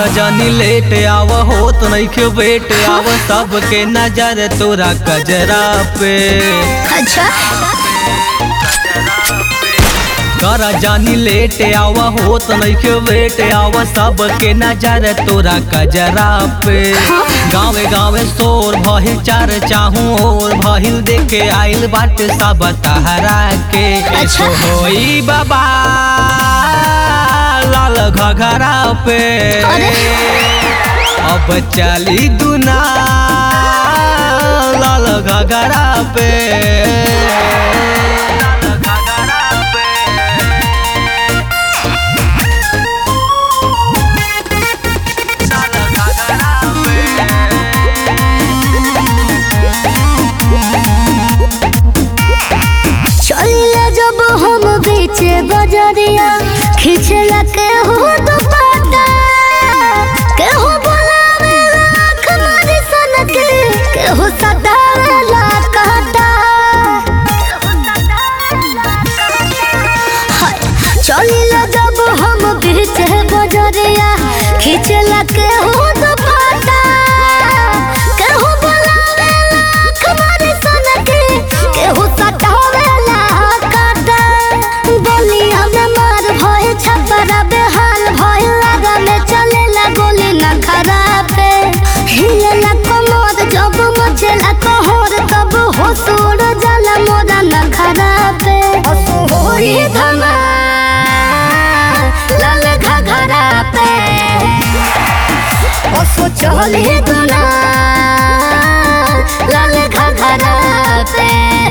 जानी लेट आव होत नइखे बेट आव सबके नजर तोरा कजरा पे अच्छा कर जानी लेट आव होत नइखे बेट आव सबके नजर तोरा कजरा पे गावे गावे शोर भहिल चार चाहू और भहिल देखे आइल बाटे सब तहरा के अच्छा। होई बाबा लाल घघरा पे अरे। अब चली दुना लाल घघरा पे चलिए जब हम बेचे बजरिया खिचला के हो दुपट्टा के हो बोलावे लाख मारी सन के के हो सदावे लाख काटा हाय, चलिए जब हम बेचे बजरिया खिचला के हो दुपट्टा के हो बोलावे लाख मारी सन के के हो सदावे लाख काटा बोलिया में मार भय छपरा बेहाल भय लगा में चलेला गोली न खराब हिलेला कमर जब मचेला कहर तब हो सोड़ जाला मोरा न खराब होई धमा लाल घघरा पे ओसो चली दुना लाल घघरा पे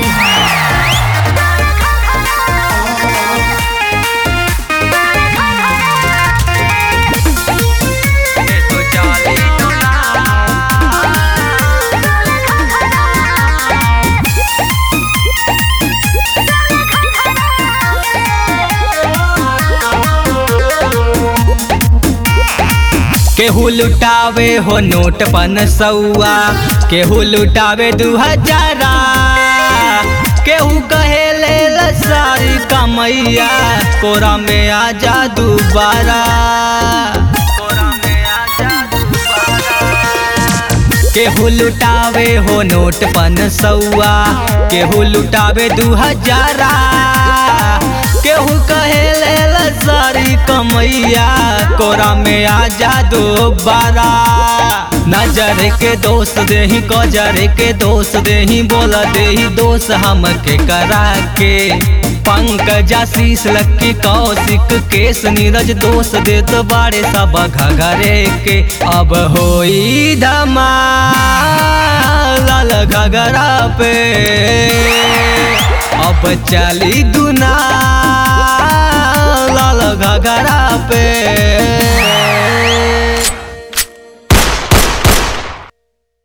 केहू लुटावे हो नोट पन सौआ केहू लुटावे दू हजारा केहू कहे ले ला सारी कमैया कोरा में आजा दोबारा केहू लुटावे हो नोट पन सौआ केहू लुटावे दू हजारा केहू कहे ले ला सारी कमैया कोरा में आजा दोबारा नजर के दोस्त देही कजर के दोस्त देही बोला देही दोस्त हमके करा के पंकज आशीष लक्की कौशिक केस नीरज दोस्त देत बाड़े सब घघरे के अब होई धमा लाल घघरा पे अब चली दुना लाल घघरा पे